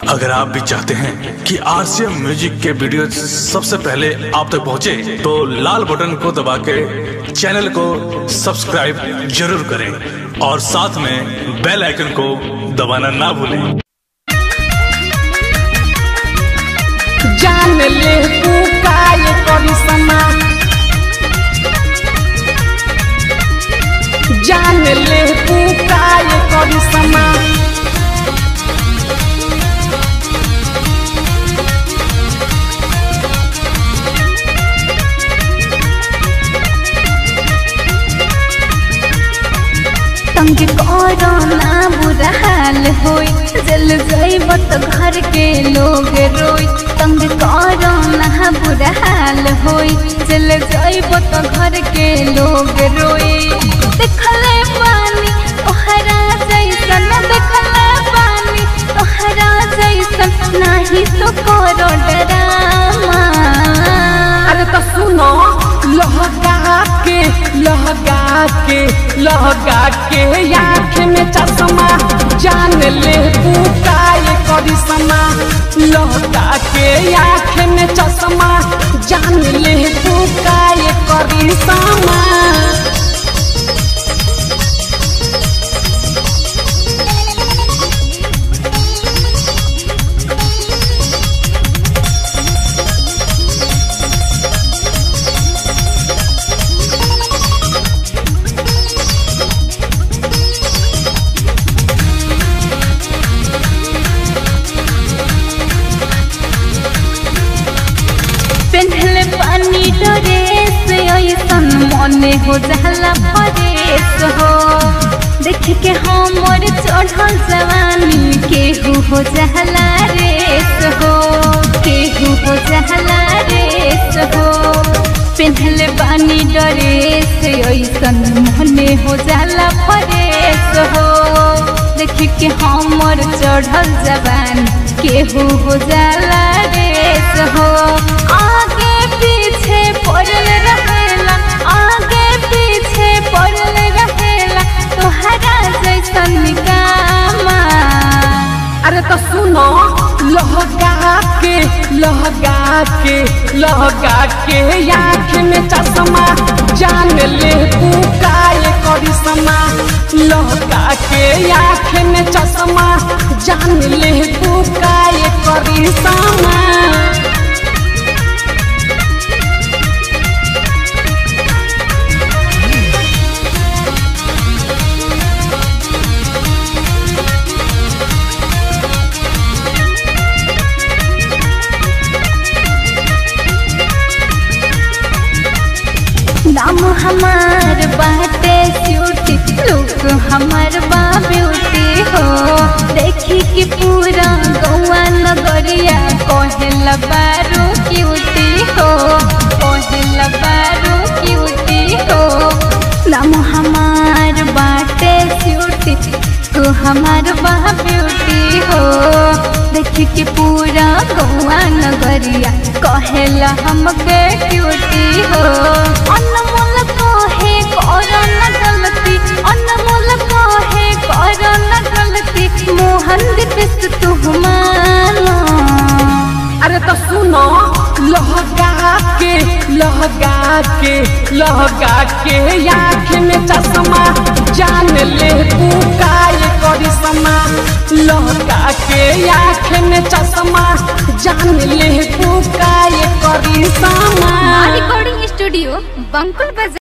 अगर आप भी चाहते हैं कि आरसीएम म्यूजिक के वीडियो सबसे पहले आप तक पहुंचे, तो लाल बटन को दबा के चैनल को सब्सक्राइब जरूर करें और साथ में बेल आइकन को दबाना ना भूलें जान ले तू काय करी समा जान ले तू काय करी समा तंग करो ना बुरा हाल होई जल जाइब तो घर के लोग रोई तंग करो ना बुरा हाल होई जल जाइब तो घर के लोग रोई देखले पानी तोहरा जैसन देखले पानी तोहरा जैसन नाही तो करो डरामा अरे तो सुनो लहका के लहका के लहका के आँख में चश्मा जान ले तू काय करी समा लहका के आँख में चश्मा जान ले तू काय करी समा पेन्हले पानी ड्रेस ऐसन मने हो जाला फरेस हो देख के हमर चढ़ल जवानी केहू हो जाला रेस हो केहू हो जाला रेस हो पेन्हले पानी ड्रेस ऐसन मने हो जाला फरेस हो देख के हमर चढ़ल जवान केहू हो जाला रेस हो आगे पीछे पड़ल रहेला आगे पीछे पड़ल रहेला तोहरा जैसन निकामा अरे तो सुनो लहका के लहका के लहका के आँख में चश्मा जान ले तू काय करी समा लहका के आँख में चश्मा जान ले तू काय करी समा नाम हमार बाटे ब्यूटी लुक हमार बा ब्यूटी हो देखी कि पूरा गौआ नगरिया कहेला बारू क्यूटी हो कहेला बारू क्यूटी हो नाम हमार बाटे ब्यूटी तू हमार बा ब्यूटी हो देखी कि पूरा गौआ नगरिया कहेला हमके क्यूटी हो अनमोल कहे करो न गलती अनमोल कहे करो न गलती मोहन दिस तू मानो अरे तो सुनो लहका के लहका के लहका के आँख में चश्मा जान ले तू काय करी समा लहका के आँख में चश्मा जान ले तू काय करी समा रिकॉर्डिंग स्टूडियो बंकुल बाजार